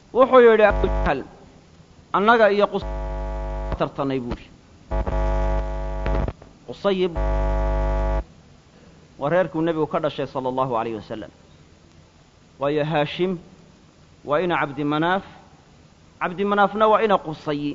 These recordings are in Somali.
wuxuu yidhi abujahl annaga iyo tartanay buuhi qusayib waa reerkuu nebigu ka dhashay sala allahu alayh wasalam waayo haashim waa ina cabdimanaaf cabdimanaafna waa ina qusayi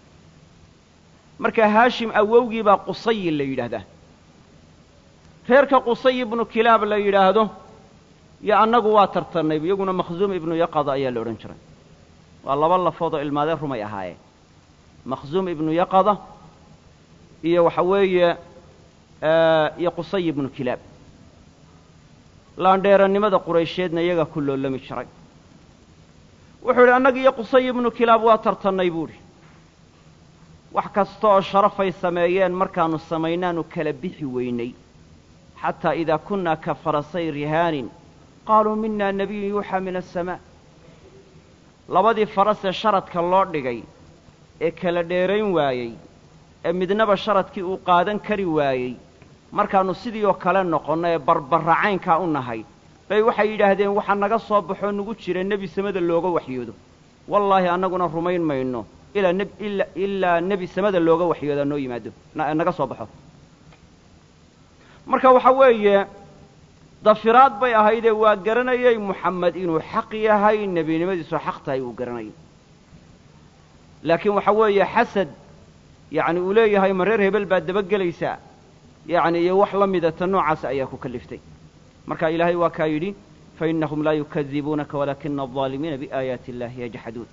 marka haashim awowgii baa qusayi la yidhaahdaa reerka qusay ibnu kilaab la yidhaahdo iyo annagu waa tartannay iyaguna makhzuum ibnu yaqada ayaa la odhan jiray waa laba lafood oo ilmaadeen rumay ahaayeen makhzuum ibnu yaqada iyo waxa weeye iyo qusay ibnu kilaab laandheerannimada quraysheedna iyagaa ku loolami jiray wuxuu yidhi annaga iyo qusay ibnu kilaab waa tartannay buuhi wax kasta oo sharafay sameeyeen markaannu samaynaanu kala bixi weynay xataa idaa kunnaa ka farasay rihaanin qaaluu mina nebiyun yuuxaa min asamaa labadii farasee sharadka loo dhigay ee kala dheerayn waayey ee midnaba sharadkii uu qaadan kari waayey markaannu sidii oo kale noqonno ee barbarracaynkaa u nahay bay waxay yidhaahdeen waxaa naga soo baxoo nugu jira nebi samada looga waxyoodo wallaahi annaguna rumayn mayno ilaa nebi samada looga waxyoodaa noo yimaado naga soo baxo marka waxa weeye dafiraad bay ahaydee waa garanayay muxamed inuu xaq yahay nebinimadiisu xaq tahay uu garanayay laakiin waxa weeye xasad yacni uu leeyahay ma reer hebel baad dabagelaysaa yacni iyo wax la midata noocaas ayaa ku kaliftay marka ilaahay waa kaa yidhi fainahum laa yukadibuunaka walaakina aldaalimiina biaayaati illahi yajxaduun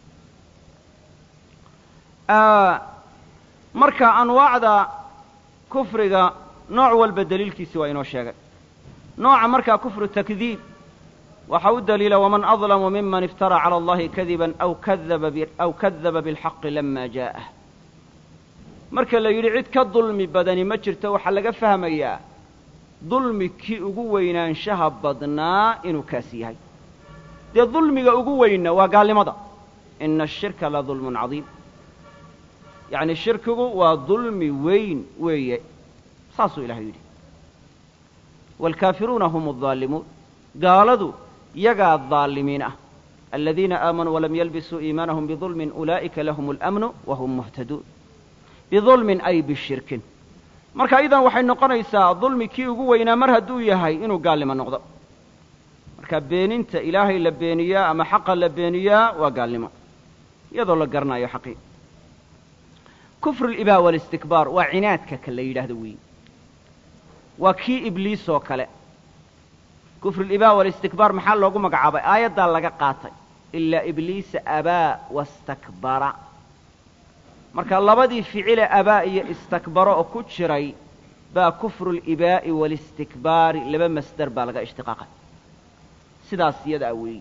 marka anwaacda kufriga nooc walba daliilkiisi waa inoo sheegay nooca markaa kufru takdiib waxa u daliila waman adlamu miman iftara cala allahi kadiban aw kadaba bilxaqi lama jaa'ah marka la yidhi cid ka dulmi badani ma jirto waxaa laga fahmayaa dulmi kii ugu weynaanshaha badnaa inuu kaasi yahay dee dulmiga ugu weynna waa gaalnimada ina ashirka la dulmun cadiim yacni shirkigu waa dulmi weyn weeye saasuu ilahay yidhi waalkaafiruuna hum addaalimuun gaaladu yagaa daalimiin ah aladiina aamanuu walam yalbisuu iimaanahum bidulmin ulaa'ika lahum اlamnu wahum muhtaduun bidulmin ay bishirkin marka idan waxay noqonaysaa dulmi kii ugu weynaa mar hadduu yahay inuu gaalnimo noqdo marka beeninta ilaahay la beeniyaa ama xaqa la beeniyaa waa gaalnimo iyadoo la garanayo xaqii kufru libaa walistikbaar waa cinaadka ka la yidhaahdo weyi waa kii ibliis oo kale kufrulibaa walistikbaar maxaa loogu magacaabay aayaddaa laga qaatay ilaa ibliisa abaa wastakbara marka labadii ficile abaa iyo istakbaro oo ku jiray baa kufruulibaa'i walistikbaari laba masdar baa laga ishtiqaaqay sidaas iyadaa weeyi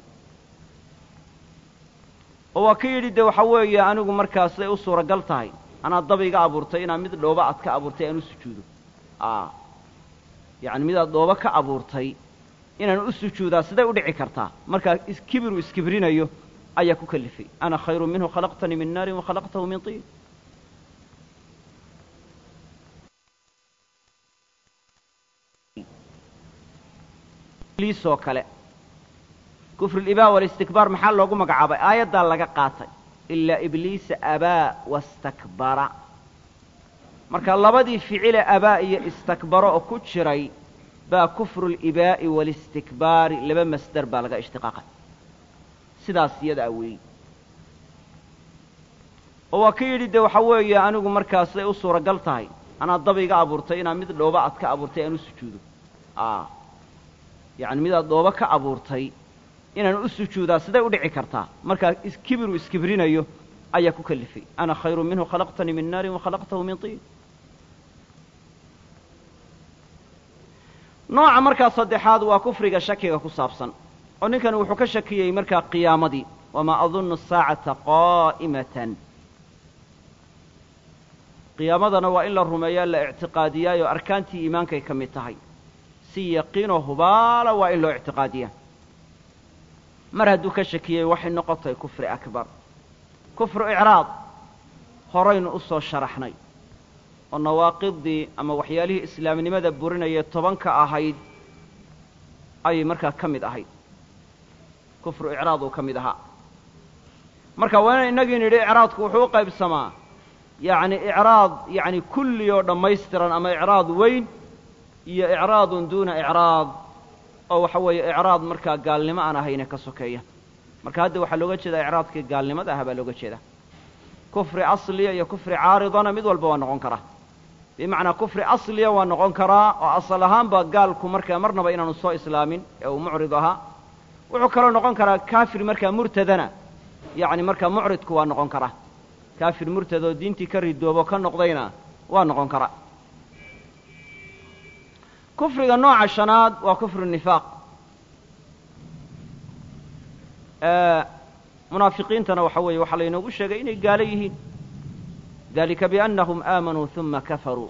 oo waa ka yidhi dee waxaa weeye anigu markaas ay u suuragal tahay anaad daba iga abuurtay inaad mid dhooba aad ka abuurtay aan u sujuudo yacni midaad dhooba ka abuurtay inaan u sujuudaa siday u dhici kartaa markaa iskibiru iskibrinayo ayaa ku kalifay ana khayru minhu khalaqtanii min naarin wa khalaqtahu min tiin oo kale kufrulibaa walistikbaar maxaa loogu magacaabay aayaddaa laga qaatay ilaa ibliisa abaa wastakbara marka labadii ficile abaa iyo istakbaro oo ku jiray baa kufruulibaa'i walistikbaari laba masdar baa laga ishtiqaaqay sidaas iyadaa weeyi oo waa ka yidhi dee waxaa weeye anigu markaas ay u suuragal tahay anaad daba iga abuurtay inaad mid dhooba aad ka abuurtay aan u sujuudo yacni midaad dhooba ka abuurtay inaan u sujuudaa siday u dhici kartaa markaa iskibiru iskibrinayo ayaa ku kalifay ana khayru minhu khalaqtanii min naarin wa khalaqtahu min tiin nooca markaa saddexaad waa kufriga shakiga ku saabsan oo ninkani wuxuu ka shakiyey markaa qiyaamadii wamaa adunnu asaacata qaa'imatan qiyaamadana waa in la rumeeyaa la ictiqaadiyaayo arkaantii iimaankay ka mid tahay si yaqiinoo hubaala waa in loo ictiqaadiyaa mar hadduu ka shakiyey waxay noqotay kufri akbar kufru icraad horaynu u soo sharaxnay oo nawaaqidii ama waxyaalihii islaamnimada burinaya tobanka ahayd ayay markaa ka mid ahayd kufru icraad uu ka mid ahaa marka waana inagii nidhi icraadku wuxuu u qaybsamaa yacni icraad yacni kulli oo dhammaystiran ama icraad weyn iyo icraadun duuna icraad oo waxa weeye icraad markaa gaalnimo aan ahayne ka sokeeya marka hadda waxaa looga jeedaa icraadkii gaalnimada aha baa looga jeedaa kufri asliya iyo kufri caaridana mid walba waa noqon karaa bimacnaa kufri asliya waa noqon karaa oo asal ahaanba gaalku markaa marnaba inaanu soo islaamin ee uu mucrid ahaa wuxuu kaloo noqon karaa kaafir markaa murtadana yacni markaa mucridku waa noqon karaa kaafir murtad oo diintii ka ridoobo ka noqdayna waa noqon karaa kufriga nooca shanaad waa kufru nifaaq munaafiqiintana waxa weeye waxaa laynoogu sheegay inay gaalo yihiin dalika biannahum aamanuu uma kafaruu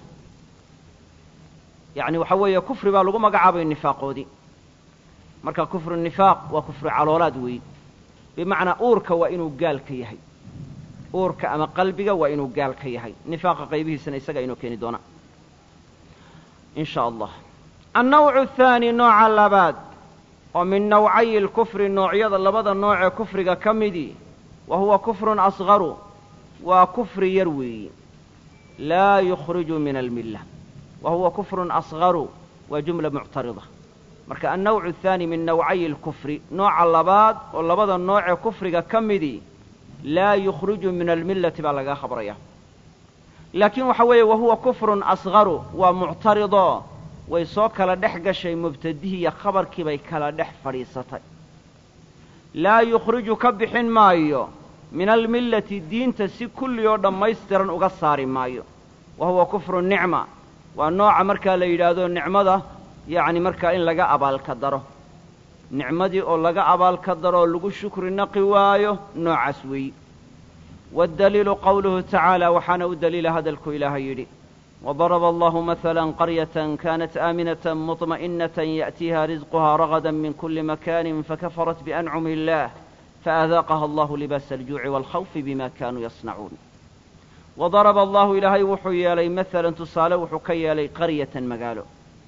yacni waxa weeye kufri baa lagu magacaabay nifaaqoodii marka kufru nifaaq waa kufru caloolaad weeye bimacnaa uurka waa inuu gaal ka yahay uurka ama qalbiga waa inuu gaal ka yahay nifaaqa qaybihiisana isagaa inoo keeni doona in sha allah annawcu athaani nooca labaad oo min nawcayi lkufri noocyada labada noocee kufriga ka midii wa huwa kufrun asgaru waa kufri yar weeyi laa yukhriju min almilla wa huwa kufrun asgaru waa jumla muctarida marka annawcu athaani min nawcayi lkufri nooca labaad oo labada noocee kufriga ka midii laa yukhriju min almillati baa lagaa khabraya laakiin waxa weeye wa huwa kufrun asgaru waa muctaridoo way soo kala dhex gashay mubtadihii iyo khabarkii bay kala dhex fadhiisatay laa yukhriju ka bixin maayo min almillati diinta si kulli oo dhammaystiran uga saari maayo wa huwa kufru nicma waa nooca markaa la yidhaahdo nicmada yacni markaa in laga abaalka daro nicmadii oo laga abaalka daro oo lagu shukri naqi waayo noocaas weeyi waddaliilu qowluhu tacaala waxaana u daliila hadalku ilaahay yidhi وضرب الله مثلا قرية كانت آمنة مطمئنة يأتيها رزقها رغدا من كل مكان فكفرت بأنعم الله فأذاقها الله لباس الجوع والخوف بما كانوا يصنعون وضرب الله إلهي وحي لي مثلا تصالى وحكي لي قرية مقالو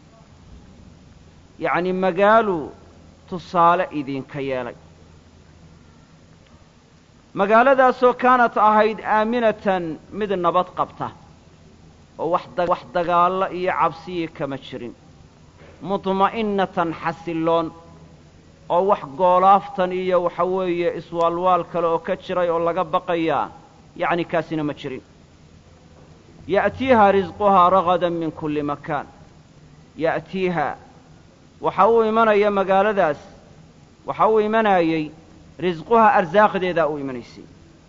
يعني مقالو تصالى إذين كيالي مقالة ذا سو كانت أهيد آمنة مد نبط قبته oo wax dagaalla iyo cabsiyi kama jirin mudma'innatan xasilloon oo wax goolaaftan iyo waxa weeye iswaalwaal kale oo ka jiray oo laga baqayaa yacni kaasina ma jirin ya'tiiha risquhaa ragadan min kulli makaan ya'tiiha waxa uu imanaya magaaladaas waxa uu imanayey risquhaa arsaaqdeedaa u imanaysay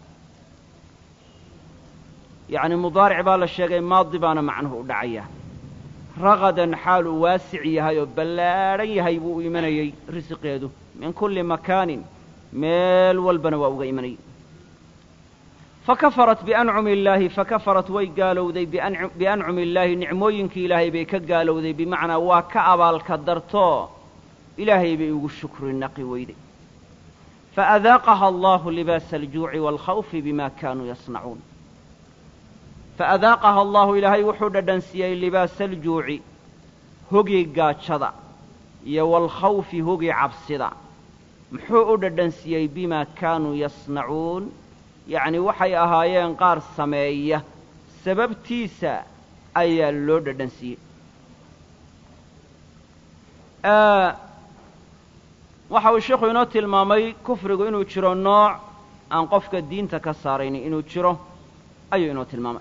yacni mudaaric baa la sheegay maadi baana macnuhu u dhacayaa ragadan xaal uu waasic yahay oo ballaadhan yahay buu u imanayey risiqeedu min kulli makaanin meel walbana waa uga imanayay fakafarat biancumi illaahi fakafarat way gaalowday biancumi illaahi nicmooyinkii ilaahay bay ka gaalowday bimacnaa waa ka abaalka dartoo ilaahay bay ugu shukri naqi weyday faadaaqaha allahu libaasa aljuuci waalkhawfi bima kaanuu yasnacuun faadaaqaha allahu ilaahay wuxuu dhadhansiiyey libaasa aljuuci hogii gaajada iyo waalkhawfi hogii cabsida muxuu u dhadhansiiyey bimaa kaanuu yasnacuun yacni waxay ahaayeen qaar sameeya sababtiisa ayaa loo dhadhansiiyey waxa uu sheikhu inoo tilmaamay kufrigu inuu jiro nooc aan qofka diinta ka saaraynin inuu jiro ayuu inoo tilmaamay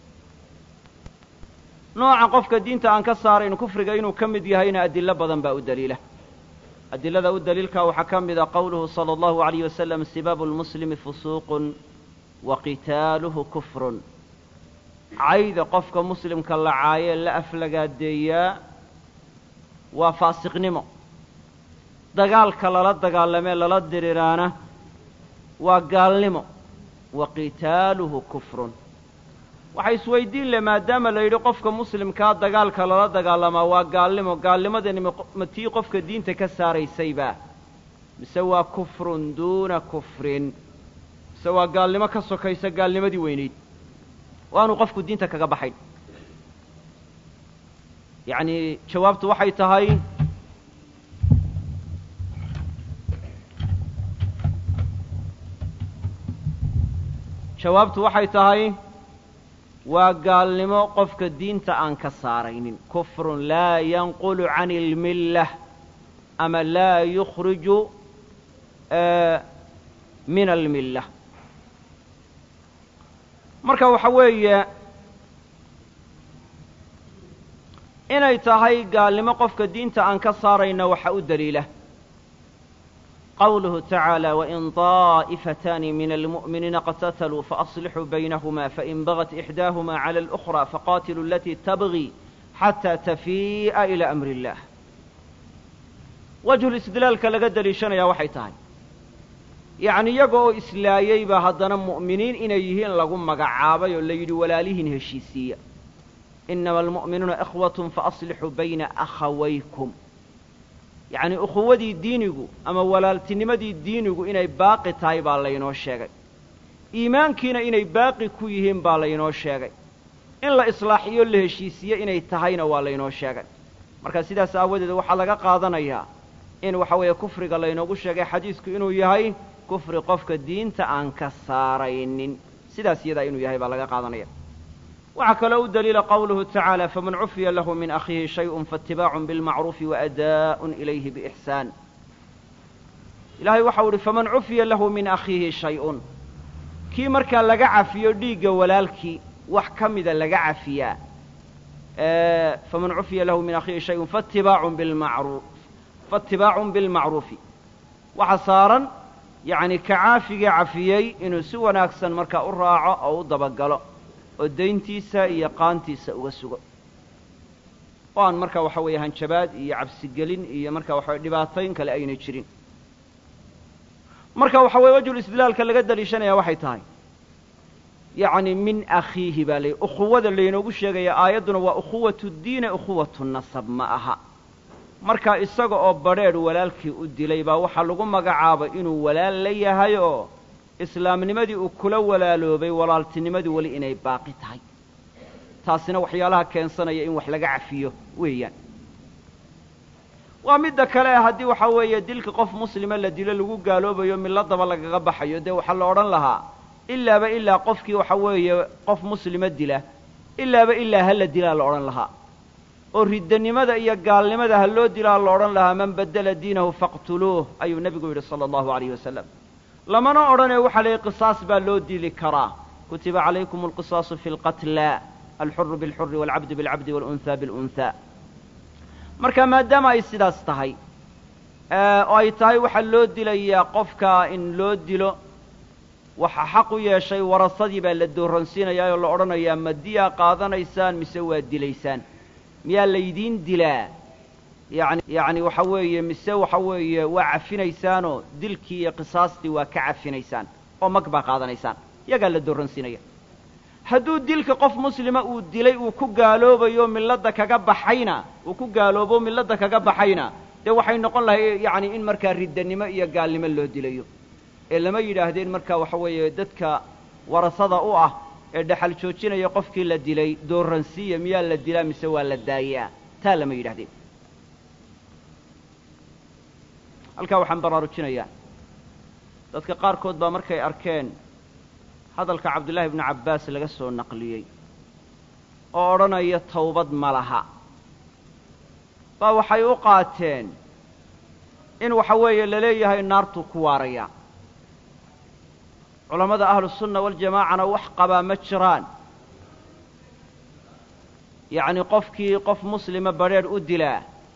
nooca qofka diinta aan ka saarayn kufriga inuu ka mid yahayna adilo badan baa u daliila adilada u daliilka waxaa ka mida qowluhu salى اllahu عalayh wasalam sibaabu lmuslimi fusuuqun wa qitaaluhu kufrun cayda qofka muslimka la caayee la aflagaadeeyaa waa faasiqnimo dagaalka lala dagaalamee lala diriraana waa gaalnimo wa qitaaluhu kufrun waxay isweydiin leh maadaama la yidhi qofka muslimkaa dagaalka lala dagaalamaa waa gaalnimo gaalnimadani ma tii qofka diinta ka saaraysayba mise waa kufrun duuna kufrin mise waa gaalnimo ka sokaysa gaalnimadii weynayd waanu qofku diinta kaga baxayn yacni jawaabtu waxay tahay jawaabtu waxay tahay waa gaalnimo qofka diinta aan ka saaraynin kufrun laa yanqulu can ilmillah ama laa yukhriju min almillah marka waxa weeye inay tahay gaalnimo qofka diinta aan ka saarayna waxa u daliila qawluhu tacaalى wain طaa'ifataani min almu'miniina qatataluu faaصlixuu baynahuma fain bagat ixdaahuma clى اlأkhرى faqatiluu alatii tabغi xatى tafii'a ilى amri اllah wajhul istidlaalka laga deliishanaya waxay tahay yacni iyaga oo islaayey baa haddana mu'miniin inay yihiin lagu magacaabay oo la yidhi walaalihiin heshiisiiya inama almu'minuuna ikhwatun faaslixuu bayna akhawaykum yacni ukhuwadii diinigu ama walaaltinimadii diinigu inay baaqi tahay baa laynoo sheegay iimaankiina inay baaqi ku yihiin baa laynoo sheegay in la islaaxiyo la heshiisiye inay tahayna waa laynoo sheegay marka sidaas aawadeed waxaa laga qaadanayaa in waxa weeye kufriga laynoogu sheegay xadiisku inuu yahay kufri qofka diinta aan ka saaraynin sidaas iyadaa inuu yahay baa laga qaadanaya waxaa kaloo u daliila qawluhu tacaala faman cufiya lahu min akhiihi shayءun faاtibaacun biاlmacruufi waadaa'un ilayhi biixsaan ilahay waxau uhi faman cufiya lahu min akhiihi shay-un kii markaa laga cafiyo dhiigga walaalkii wax ka mida laga cafiyaa faman cufiya lahu min akhiihi shayun faatibaacun bilmacruuf faatibaacun bilmacruufi waxa saaran yacni ka caafiga cafiyey inuu si wanaagsan markaa u raaco oo u dabagalo oo dayntiisa iyo qaantiisa uga sugo oo aan markaa waxa weeye hanjabaad iyo cabsigelin iyo markaa waxa weye dhibaatayn kale ayna jirin marka waxa weye wajhul istidlaalka laga daliishanaya waxay tahay yacni min akhiihi baa lay ukhuwada laynoogu sheegaya aayadduna waa ukhuwatu diine ukhuwatu nasab ma aha marka isaga oo badrheedh walaalkii u dilay baa waxaa lagu magacaabay inuu walaal la yahay oo islaamnimadii uu kula walaaloobay walaaltinimadii weli inay baaqi tahay taasina waxyaalaha keensanaya in wax laga cafiyo weeyaan waa midda kale haddii waxaa weeye dilka qof muslima la dilo lagu gaaloobayo milladaba lagaga baxayo dee waxaa la odhan lahaa ilaaba ilaa qofkii waxa weeye qof muslima dila ilaaba ilaa ha la dilaa la odhan lahaa oo riddanimada iyo gaalnimada ha loo dilaa la odhan lahaa man baddela diinahu faqtuluuh ayuu nebigu yidhi sala allahu alayhi wasalam lamana odhanee waxaa layihi qisaas baa loo dili karaa kutiba calaykum alqisaasu fi lqatla alxuru bilxuri waalcabdu bilcabdi waalunhaa bilunhaa marka maadaama ay sidaas tahay oo ay tahay waxaa loo dilayaa qofka in loo dilo waxa xaq u yeeshay warasadii baa la dooransiinayaa oo la odhanayaa ma diyaa qaadanaysaan mise waa dilaysaan miyaa laydiin dilaa yani yacni waxa weeye mise waxa weeye waa cafinaysaanoo dilkii iyo qisaastii waa ka cafinaysaan oo mag baa qaadanaysaan iyagaa la dooransiinaya hadduu dilka qof muslima uu dilay uu ku gaaloobayo milladda kaga baxayna uu ku gaaloobo milladda kaga baxayna dee waxay noqon lahay yacni in markaa riddanimo iyo gaalnimo loo dilayo ee lama yidhaahdeen markaa waxa weeye dadka warasada u ah ee dhexal joojinaya qofkii la dilay dooransiiya miyaa la dilaa mise waa la daayaa taa lama yidhahdeen halkaa waxaan baraarujinayaa dadka qaarkood baa markay arkeen hadalka cabdullaahi ibnu cabbaas laga soo naqliyey oo odhanaya tawbad ma laha baa waxay u qaateen in waxa weeye la leeyahay naartuu ku waaraya culammada ahlusunna waljamaacana wax qabaa ma jiraan yacni qofkii qof muslima badrheedh u dilaa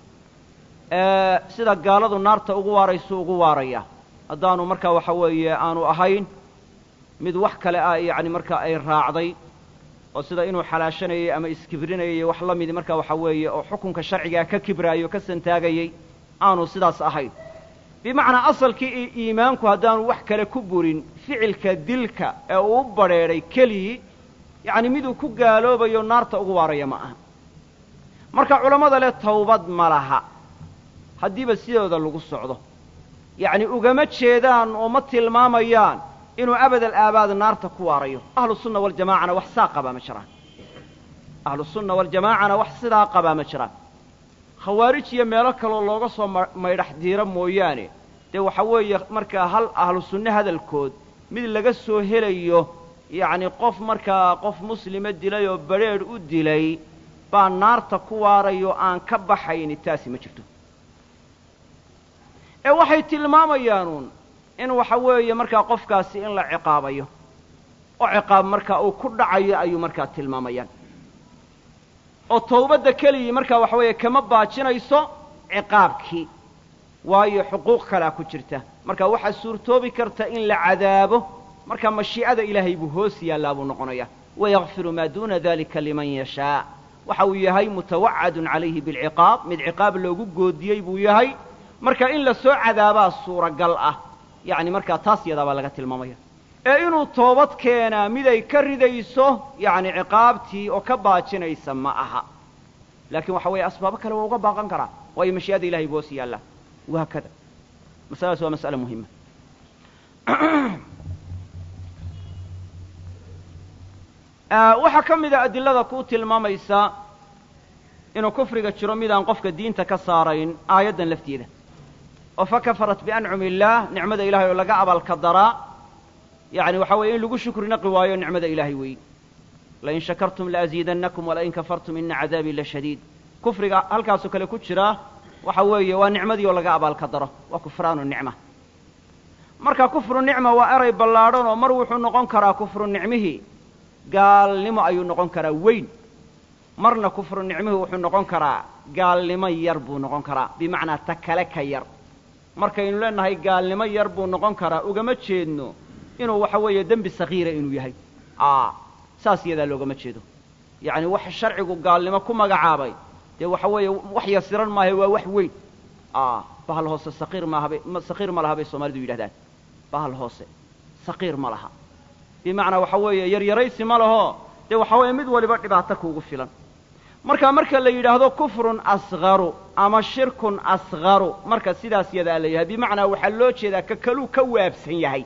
sida gaaladu naarta ugu waaraysuu ugu waaraya haddaanu markaa waxa weeye aanu ahayn mid wax kale ah yacni markaa ay raacday oo sida inuu xalaashanayay ama iskibrinayay wax la midi markaa waxa weeye oo xukunka sharcigaa ka kibraayo ka santaagayey aanu sidaas ahayn bimacnaa asalkii iimaanku haddaanu wax kale ku burin ficilka dilka ee uu u badrheedhay keligii yacni miduu ku gaaloobayo naarta ugu waaraya ma aha marka culammada leh tawbad ma laha haddiiba sidooda lagu socdo yacni ugama jeedaan oo ma tilmaamayaan inuu abadal aabaad naarta ku waarayo ahlusunna waljamaacana wax saa qabaa ma jiraan ahlusunna waljamaacana wax sidaa qabaa ma jiraan khawaarij iyo meelo kaloo looga soo maydhax diiro mooyaane dee waxa weeye markaa hal ahlu sunne hadalkood mid laga soo helayo yacni qof markaa qof muslima dilay oo badrheedh u dilay baa naarta ku waarayo aan ka baxayni taasi ma jirto ee waxay tilmaamayaanuun in waxa weeye markaa qofkaasi in la ciqaabayo oo ciqaab markaa uu ku dhacayo ayuu markaa tilmaamayaan oo tawbadda keligii markaa waxa weeye kama baajinayso ciqaabkii waayo xuquuq kalaa ku jirta marka waxaa suurtoobi karta in la cadaabo marka mashii'ada ilaahay buu hoos yaallaa buu noqonaya wayakfiru maa duuna dalika liman yashaa waxa uu yahay mutawacadun calayhi bilciqaab mid ciqaab loogu goodiyey buu yahay marka in la soo cadaabaa suuragal ah yacni markaa taas yadaa baa laga tilmaamaya ee inuu toobad keenaa miday ka ridayso yacni ciqaabtii oo ka baajinaysa ma aha laakiin waxa weeye asbaabo kale waa uga baaqan karaa waayo mashii'ada ilahay buu hoos yaallaa wahaakada masaladaas waa mas'ale muhima waxaa ka mida adilada kuu tilmaamaysa inuu kufriga jiro midaan qofka diinta ka saarayn aayaddan lafteeda oo fa kafarat biancumi illaah nicmada ilahay oo laga abaalka daraa yacni waxa weeye in lagu shukri naqi waayo nicmada ilaahay weeye lain shakartum laaziidannakum walain kafartum ina cadaabii la shadiid kufriga halkaasoo kale ku jiraa waxa weeye waa nicmadii oo laga abaalka daro waa kufraanu nicma marka kufru nicma waa eray ballaadhan oo mar wuxuu noqon karaa kufru nicmihii gaalnimo ayuu noqon karaa weyn marna kufru nicmihii wuxuu noqon karaa gaalnimo yar buu noqon karaa bimacnaa ta kale ka yar markaynu leenahay gaalnimo yar buu noqon karaa ugama jeedno inuu waxa weeye dembi sakiira inuu yahay a saas iyadaa loogama jeedo yacni wax sharcigu gaalnimo ku magacaabay dee waxa weeye wax yasiran maaha waa wax weyn a bahal hoose saqiir maahabay saqiir ma laha bay soomaalidu yidhahdaan bahal hoose saqiir ma laha bimacnaa waxa weeye yaryaraysi ma laho dee waxa weeye mid waliba dhibaato kuugu filan marka marka la yidhaahdo kufrun asgaru ama shirkun asgaru marka sidaas yadaa la yahay bimacnaa waxaa loo jeedaa ka kaluu ka waabsan yahay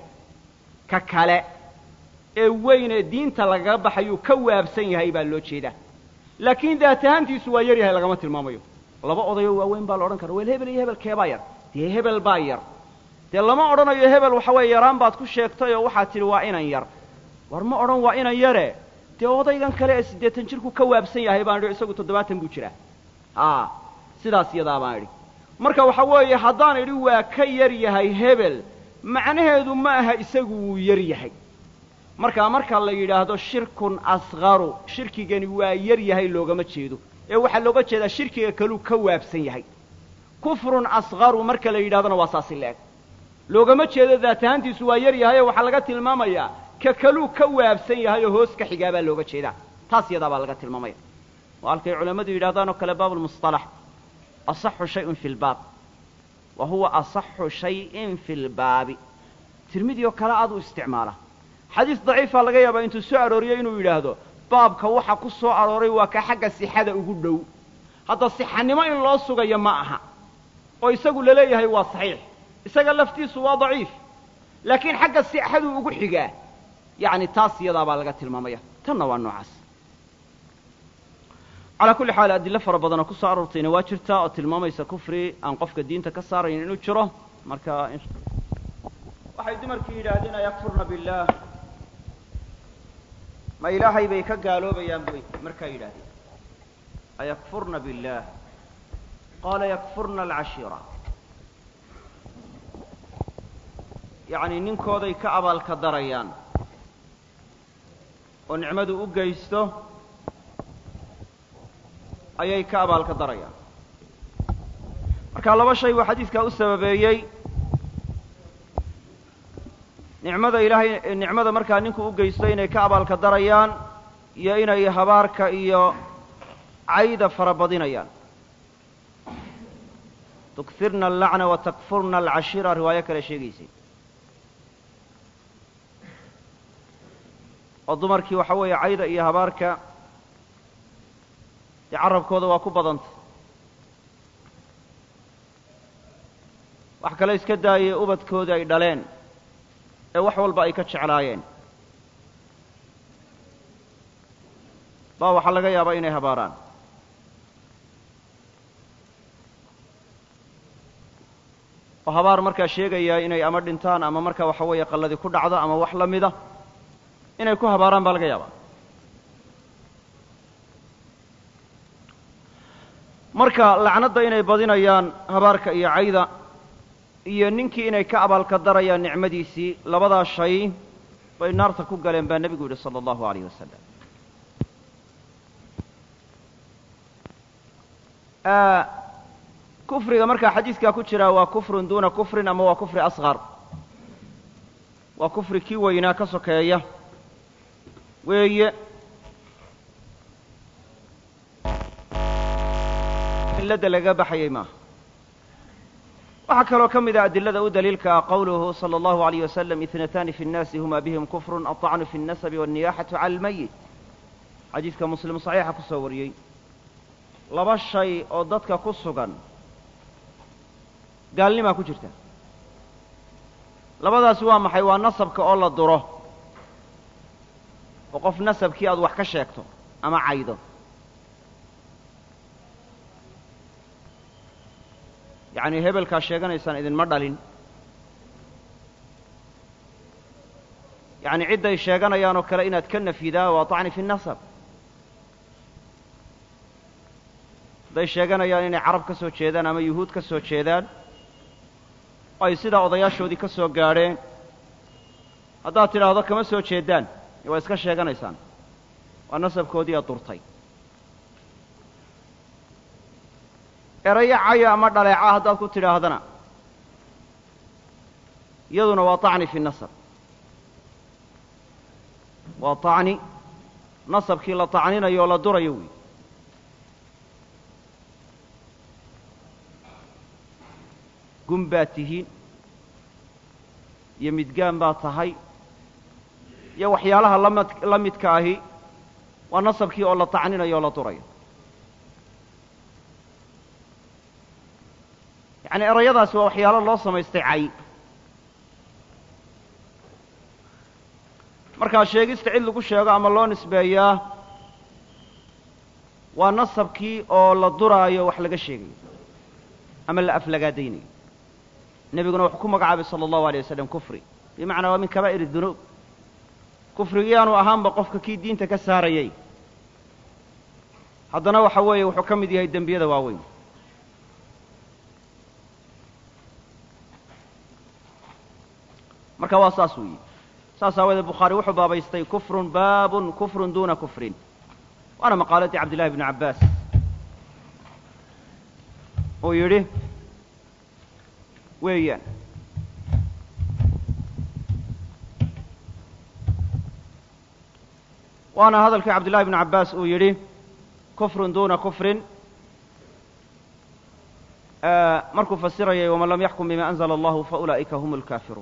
ka kale ee weyn ee diinta lagaga baxayuu ka waabsan yahay baa loo jeedaa laakiin daat ahaantiisu waa yar yahay lagama tilmaamayo laba odayoo waaweyn baa la odhan kara wel hebel iyo hebel keebaa yar dee hebel baa yar dee lama odhanayo hebel waxa weeye yaraan baad ku sheegtay oo waxaad tidhi waa inan yar war ma odhan waa inan yare dee odaygan kale ee siddeetan jirku ka waabsan yahay baan idhi isagu toddobaatan buu jiraa a sidaas yadaa baan idhi marka waxa weeye haddaan idhi waa ka yar yahay hebel macnaheedu ma aha isagu wuu yar yahay markaa marka la yidhaahdo shirkun asqaru shirkigani waa yar yahay loogama jeedo ee waxaa looga jeedaa shirkiga kaluu ka waabsan yahay kufrun asqaru marka la yidhahdona waa saasi la-eg loogama jeedo daat ahaantiisu waa yar yahay oo waxaa laga tilmaamayaa ka kaluu ka waabsan yahay oo hoos ka xigaa baa looga jeedaa taas yadaa baa laga tilmaamaya waa halkay culammadu yidhahdaan oo kale baabulmusطalax asaxu shayun fi lbaab wa huwa asaxu shayin fi lbaabi tirmidi oo kale aad u isticmaala xadiis daciifaa laga yaabaa intuu soo arooriyo inuu yidhaahdo baabka waxa ku soo arooray waa ka xagga sixada ugu dhow hadda sixanimo in loo sugayo ma aha oo isagu la leeyahay waa saxiix isaga laftiisu waa daciif laakiin xagga sixaduu ugu xigaa yacni taas iyadaa baa laga tilmaamaya tanna waa noocaas calaa kulli xaal adillo fara badanoo ku soo aroortayna waa jirtaa oo tilmaamaysa kufri aan qofka diinta ka saarayn inuu jiro marka waxay dumarkii yidhaahdeen ayakfurna billaah ma ilaahay bay ka gaaloobayaan bay markaa yidhahdeen ayakfurna biاllaah qaala yakfurna alcashiira yacni ninkooday ka abaalka darayaan oo nicmadu u geysto ayay ka abaalka darayaan marka laba shay buu xadiidkaa u sababeeyey nicmada ilaahay nicmada markaa ninku u geysto inay ka abaalka darayaan iyo inay habaarka iyo cayda fara badinayaan tukfirna allacna wa takfurna alcashira riwaayo kale sheegaysay oo dumarkii waxa weeye cayda iyo habaarka dee carabkooda waa ku badanta wax kale iska daayay ubadkoodii ay dhaleen ee wax walba ay ka jeclaayeen baa waxaa laga yaabaa inay habaaraan oo habaar markaa sheegaya inay ama dhintaan ama markaa waxa weeye qalladii ku dhacdo ama wax la mida inay ku habaaraan baa laga yaabaa marka lacnadda inay badinayaan habaarka iyo cayda iyo ninkii inay ka abaalka darayaan nicmadiisii labadaa shay bay naarta ku galeen baa nebigu yidhi sala allahu alayh wasalam kufriga markaa xadiiskaa ku jiraa waa kufrun duuna kufrin ama waa kufri asqar waa kufri kii weynaa ka sokeeya weeye milladda laga baxayay maaha waxaa kaloo ka mid a adilada u daliilka ah qowluhu salى اllahu عalيyه wasalam itnatani fi الnasi huma bihim kufru aلطacnu fi الnasabi wالniyaxaةu cala اlmayit xadiiska muslim صaxiixa ku soo wariyey laba shay oo dadka ku sugan gaalnimaa ku jirta labadaasi waa maxay waa nasabka oo la duro oo qof nasabkii aad wax ka sheegto ama caydo yacni hebelkaa sheeganaysaan idinma dhalin yacni cidday sheeganayaan oo kale inaad ka nafidaa waa طacni fi الnasab hadday sheeganayaan inay carab ka soo jeedaan ama yuhuud ka soo jeedaan oo ay sidaa odayaashoodii ka soo gaadheen haddaad tidhaahdo kama soo jeedaan waa iska sheeganaysaan waa nasabkoodii aad durtay erayo caya ama dhaleeca haddaad ku tidhaahdana iyaduna waa طacni fi nasab waa طacni nasabkii la طacninayo oo la durayo wey gun baad tihiin iyo midgaan baad tahay iyo waxyaalaha lamid la midka ahi waa nasabkii oo la tacninayo oo la durayo yacni erayadaasi waa waxyaalo loo samaystay cay markaa sheegista cid lagu sheego ama loo nisbeeyaa waa nasabkii oo la duraayo wax laga sheegayo ama la aflagaadaynayo nebiguna wuxuu ku magacaabay sala allahu alay wasalam kufri bimacnaa waa min kabaa'ir dunuub kufrigiyaanu ahaanba qofka kii diinta ka saarayay haddana waxa weeye wuxuu ka mid yahay dembiyada waaweyn marka waa saas weeye saas aawadeed bukhaari wuxuu baabaystay kufrun baabun kufrun duuna kufrin waana maqaaladii cabdillahi bni cabbaas uu yidhi weeyaan waana hadalkii cabdillahi bni cabbaas uu yidhi kufrun duuna kufrin markuu fasirayay waman lam yaxkum bima anzla allahu faulaa'ika hum اlkaafiruun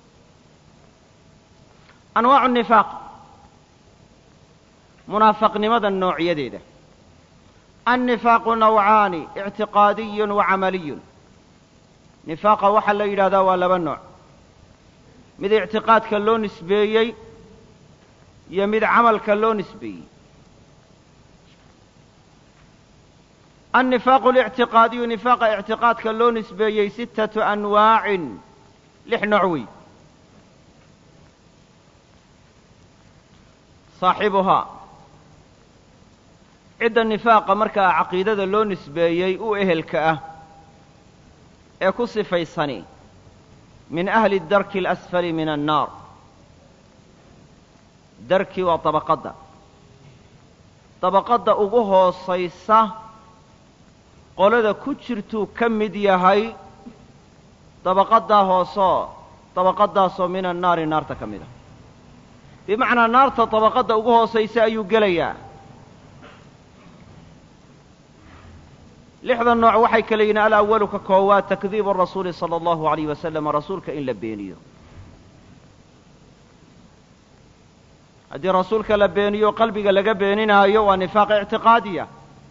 anwaacu nifaaq munaafaqnimada noocyadeeda annifaaqu nawcaani ictiqaadiyun wa camaliyun nifaaqa waxaa la yidhahdaa waa laba nooc mid ictiqaadka loo nisbeeyey iyo mid camalka loo nisbeeyey annifaaqu اlictiqaadiyu nifaaqa ictiqaadka loo nisbeeyey sittatu anwaacin lix nooc wey saaxibuhaa cidda nifaaqa markaa caqiidada loo nisbeeyey u ehelka ah ee ku sifaysani min ahli darki alasfali min annaar darki waa dabaqadda dabaqadda ugu hoosaysa qolada ku jirtuu ka mid yahay dabaqaddaa hoosoo dabaqaddaasoo min annaari naarta ka mid ah bimacnaa naarta dabaqadda ugu hoosaysa ayuu gelayaa lixda nooc waxay kala yihiin alawalu ka koowaad takdiibu rasuuli sala allahu alayh wasalam rasuulka in la beeniyo haddii rasuulka la beeniyo qalbiga laga beeninaayo waa nifaaq ictiqaadiya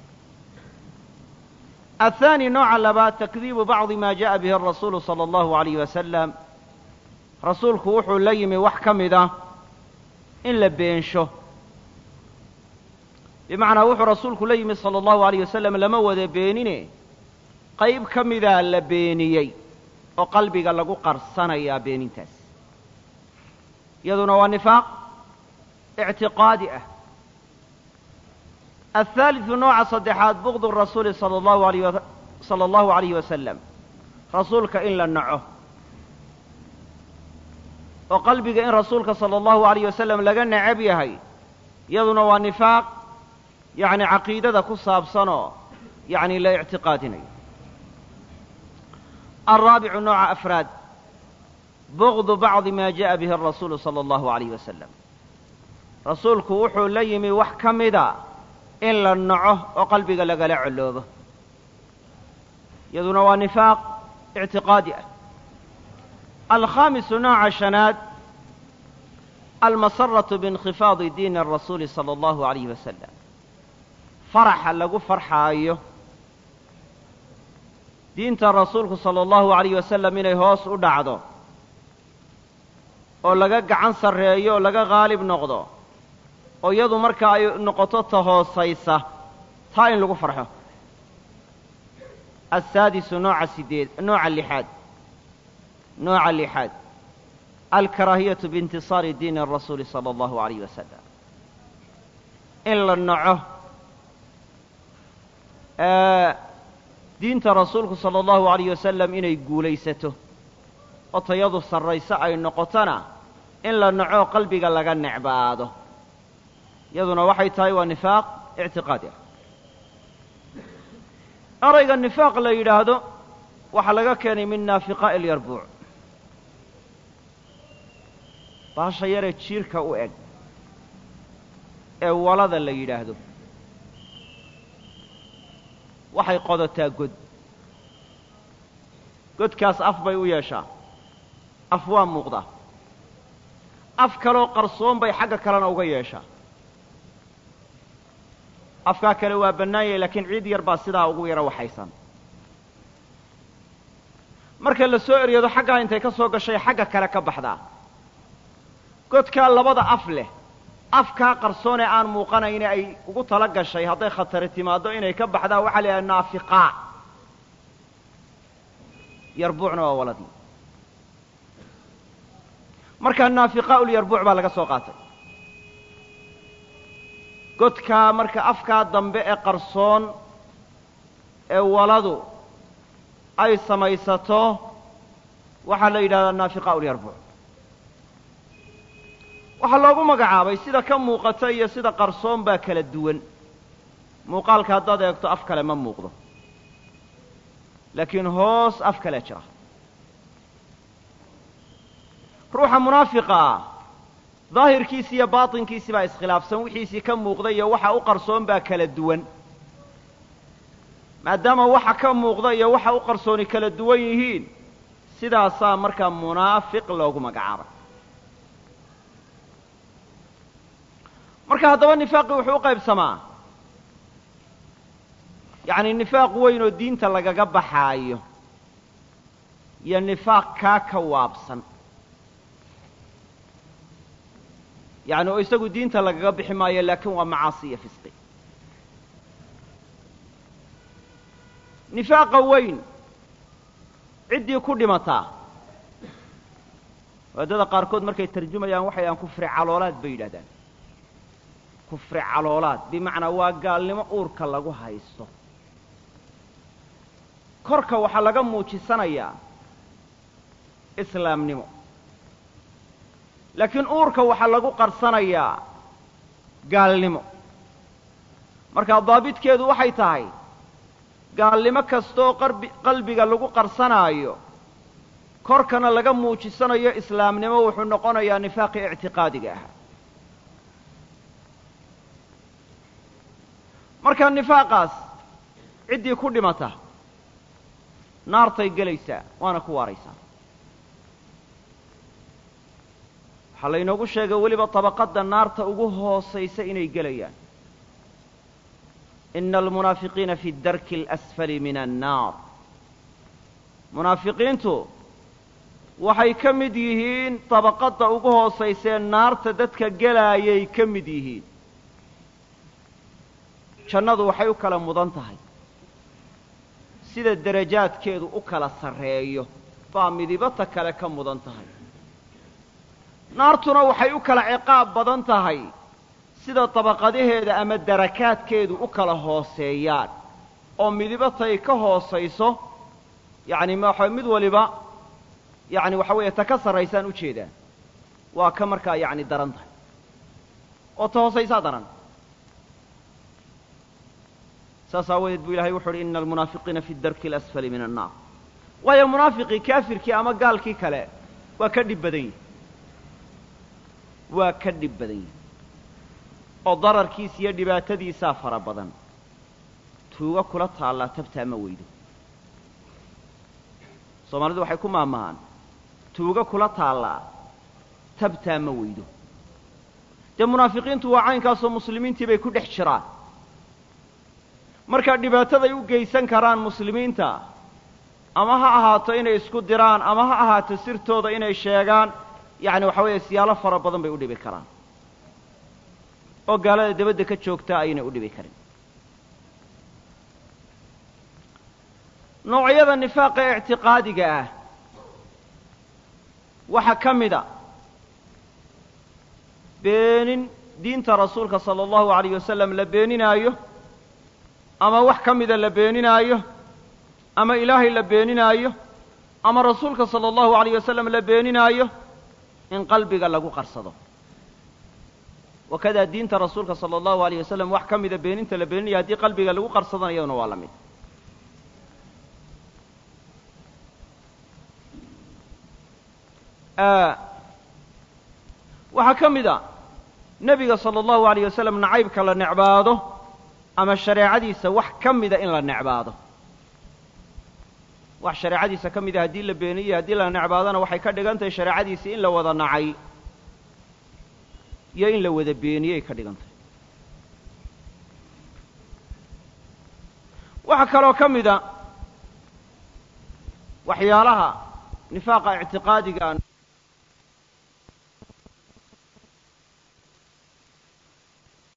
athaani nooca labaad takdiibu bacdi ma jaءa bihi arasuulu salى allahu alayh wasalam rasuulku wuxuu la yimi wax ka mid ah in la beensho bimacnaa wuxuu rasuulku la yimi sala allahu alayh wasalam lama wada beenine qayb ka midaa la beeniyey oo qalbiga lagu qarsanayaa beenintaas iyaduna waa nifaaq ictiqaadi ah athaalidu nooca saddexaad bugdu rasuuli sala allahu alayh sala allahu alayhi wasalam rasuulka in la naco oo qalbiga in rasuulka sala allahu alayh wasalam laga necab yahay iyaduna waa nifaaq yacni caqiidada ku saabsanoo yacni la ictiqaadinayo alraabicu nooca afraad bugdu bacdi ma jaءa bihi arasuulu sala allahu alayh wasalam rasuulku wuxuu la yimi wax ka mida in la naco oo qalbiga lagala coloobo iyaduna waa nifaaq ictiqaadi ah alkhaamisu nooca shanaad almasaratu biinkhifaadi diini arasuuli sala allahu alayh wasalam faraxa lagu farxaayo diinta rasuulku sala allahu alayh wasalam inay hoos u dhacdo oo laga gacan sarreeyo oo laga qaalib noqdo oo iyadu marka ay noqoto ta hoosaysa taa in lagu farxo asaadisu nooca sideed nooca lixaad nooca lixaad alkaraahiyatu biintisaari diini arasuuli sala allahu alayh wasalam in la naco diinta rasuulku sala allahu alayh wasalam inay guulaysato oo tayadu sarrayso ay noqotona in la naco qalbiga laga necbaado iyaduna waxay tahay waa nifaaq ictiqaadi ah erayga nifaaq la yidhaahdo waxaa laga keenay min naafiqaa'i ilyarbuuc baasha yaree jiirka u eg ee walada la yidhaahdo waxay qodataa god godkaas af bay u yeeshaa af waa muuqdaa af kaloo qarsoon bay xagga kalena uga yeeshaa afkaa kale waa bannaanyay laakiin ciid yar baa sidaa ugu yaro waxaysan marka la soo eryado xaggaa intay ka soo gashay xagga kale ka baxdaa godkaa labada af leh afkaa qarsoonee aan muuqanayne ay ugu tala gashay hadday khatari timaaddo inay ka baxdaa waxaa la yidhaha naafiqaa yarbuucna waa waladii markaa naafiqaa'u lyarbuuc baa laga soo qaatay godkaa marka afkaa dambe ee qarsoon ee waladu ay samaysato waxaa la yidhahdaa naafiqaa'u lyarbuuc waxaa loogu magacaabay sida ka muuqata iyo sida qarsoon baa kala duwan muuqaalka haddaad eegto af kale ma muuqdo laakiin hoos af kalea jira ruuxa munaafiqa ah daahirkiisi iyo baatinkiisi baa iskhilaafsan wixiisii ka muuqda iyo waxa u qarsoon baa kala duwan maadaama waxa ka muuqda iyo waxa u qarsooni kala duwan yihiin sidaasaa markaa munaafiq loogu magacaabay marka haddaba nifaaqii wuxuu u qaybsamaa yacni nifaaq weyn oo diinta lagaga baxaayo iyo nifaaq kaa ka waabsan yacni oo isagu diinta lagaga bixi maayo laakiin waa macaasi iyo fisqi nifaaqa weyn ciddii ku dhimataa waadada qaarkood markay tarjumayaan waxay dhahaan kufri caloolaad bay yidhahdaan kufri caloolaad bimacnaa waa gaalnimo uurka lagu haysto korka waxaa laga muujisanayaa islaamnimo laakiin uurka waxaa lagu qarsanayaa gaalnimo markaa daabitkeedu waxay tahay gaalnimo kastooo qarbi qalbiga lagu qarsanaayo korkana laga muujisanayo islaamnimo wuxuu noqonayaa nifaaqii ictiqaadiga ahaa markaa nifaaqaas ciddii ku dhimata naartay gelaysaa waana ku waaraysaa waxaa laynoogu sheegay weliba tabaqadda naarta ugu hoosaysa inay gelayaan ina almunaafiqiina fi darki alasfali min annaar munaafiqiintu waxay ka mid yihiin tabaqadda ugu hoosaysee naarta dadka gelaayay ka mid yihiin jannadu waxay u kala mudan tahay sida derajaadkeedu u kala sarreeyo baa midibata kale ka mudan tahay naartuna waxay u kala ciqaab badan tahay sida dabaqadaheeda ama darakaadkeedu u kala hooseeyaan oo midibatay ka hoosayso yacni maxa mid waliba yacni waxa weeye ta ka sarraysaan u jeedaa waa ka markaa yacni daran tahay oo ta hoosaysaa daran saas aawadeed buu ilahay wuxu uhi ina almunaafiqiina fi darki alasfali min annaar waayo munaafiqii kaafirkii ama gaalkii kale waa ka dhib badan yihi waa ka dhib badan yihi oo dararkiisa iyo dhibaatadiisaa fara badan tuuga kula taallaa tabtaa ma weydo soomaalidu waxay ku maamahaan tuuga kula taallaa tabtaa ma weydo dee munaafiqiintu waa caynkaasoo muslimiintii bay ku dhex jiraan marka dhibaataday u geysan karaan muslimiinta ama ha ahaato inay isku diraan ama ha ahaato sirtooda inay sheegaan yacni waxa weeye siyaalo fara badan bay u dhibi karaan oo gaalada dabadda ka joogtaa aynay u dhibi karin noocyada nifaaqa ee ictiqaadiga ah waxaa ka mida beenin diinta rasuulka sala allahu alayh wasalam la beeninaayo ama wax ka mida la beeninaayo ama ilaahay la beeninaayo ama rasuulka sala allahu alayh wasalam la beeninaayo in qalbiga lagu qarsado wakadaa diinta rasuulka sala allahu alayh wasalam wax ka mida beeninta la beeninayo haddii qalbiga lagu qarsadana iyaduna waa la mid waxaa ka mid a nebiga sala allahu alayh wasalam nacaybka la necbaado ama shareecadiisa wax ka mida in la necbaado wax shareecadiisa ka mida haddii la beeniyo haddii la necbaadona waxay ka dhigan tahay shareecadiisii in la wada nacay iyo in la wada beeniyey ka dhigan tahay waxaa kaloo ka mida waxyaalaha nifaaqa ictiqaadiga